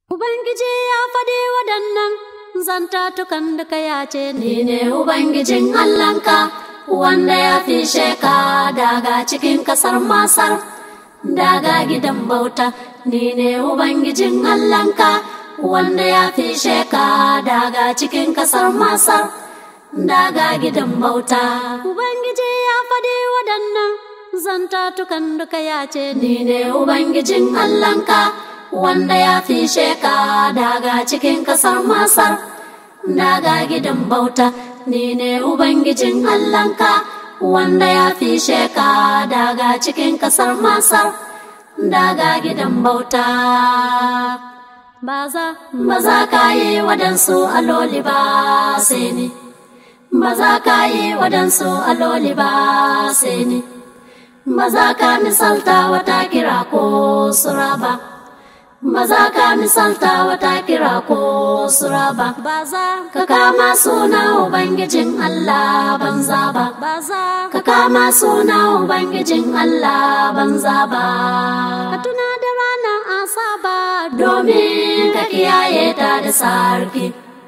Ubangiji ya faɗi waɗannan zantatukan da ka yace Ni ne Ubangijin Allahnka, wanda ya fishe ka daga cikin ƙasar Masar, daga gidan bauta. Ni ne Ubangijin Allahnka, wanda ya fishe ka daga cikin ƙasar Masar, daga gidan bauta. Ubangiji ya faɗi waɗannan zantatukan da ka yace Ni ne Ubangijin Allahnka, wanda ya fishe ka daga cikin ƙasar Masar, daga gidan bauta. Ni ne Ubangijin Allahnka, wanda ya fishe ka daga cikin ƙasar Masar, daga gidan bauta. ba za Ba za ka yi waɗansu aloli ba sai ni, ba za ka yi waɗansu aloli ba sai ni, ba za ka misalta wata kira ko sura ba, ba za ka misalta wata kira ko sura ba. ba za Ka kama suna Ubangijin Allah banza ba, ba za ka kama suna Ubangijin Allah banza ba. ka tuna da ranar asaba domin ka kiyaye ta da sarki,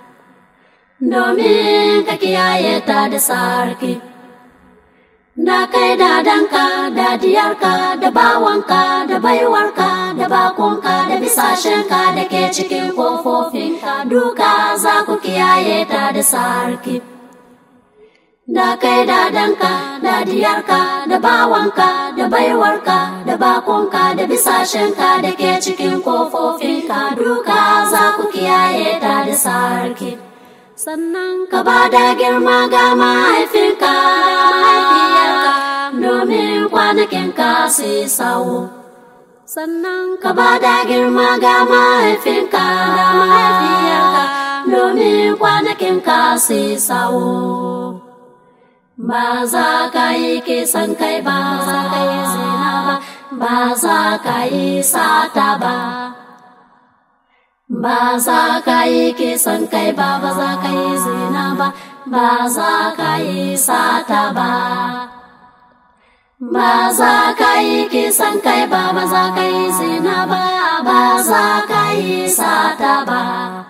domin ka kiyaye ta da sarki. Da kai da danka, da diyarka, da bawanka, da baiwarka, da bakonka, da bisashenka da ke cikin kofofinka duka za ku kiyaye ta da sarki. Da kai da danka, da diyarka, da bawanka, da baiwarka, da bakonka, da bisashenka da ke cikin kofofinka duka za ku kiyaye ta da sarki. sannan Ka ba da girma ga mahaifinka, mahaifiyarka, domin kwanakinka su yi sawo. sannan Ka ba da girma ga mahaifinka, mahaifiyarka, domin kwanakinka su yi sawo. Ba za ka yi kisan kai ba, za ka yi zina ba, ba za ka yi sata ba. Ba za ka yi kisan kai ba, ba za ka yi zina ba, ba za ka yi sata ba. Ba za ka yi kisan kai ba, ba za ka yi zina ba, ba za ka yi sata ba.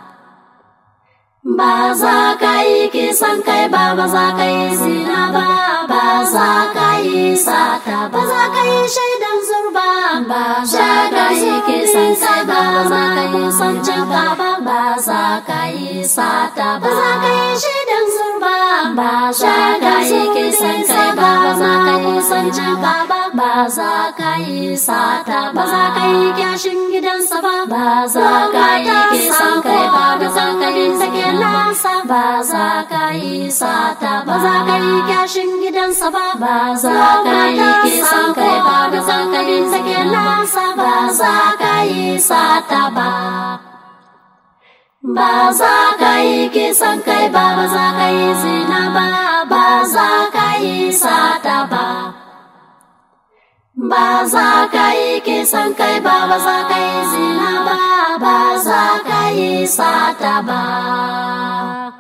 Ba za ka yi kisan kai ba, ba za ka yi zina ba, ba za ka yi sata ba. Ba za ka yi shaidan zurba, ba za ka yi kisan kai ba, ba za ka yi sancin ba, ba za ka yi sata ba. Ba za ka yi shaidan zurba, ba za ka yi kisan kai ba, ba za ka yi sancin ba, ba za ka yi sata ba. Ba za ka yi kyashin gidansa ba, ba za ka yi kisan kai ba, ba za ka yi sakin nasa ba za ka yi sata ba za ka yi kyashin gidansa ba ba za ka yi kisan kai ba ba za ka yi sakin nasa ba za ka yi sata ba ba za ka yi kisan kai ba ba za ka yi zina ba ba za ka yi sata ba ba za ka yi kisan kai ba ba za ka yi zina ba ba za ka yi sata ba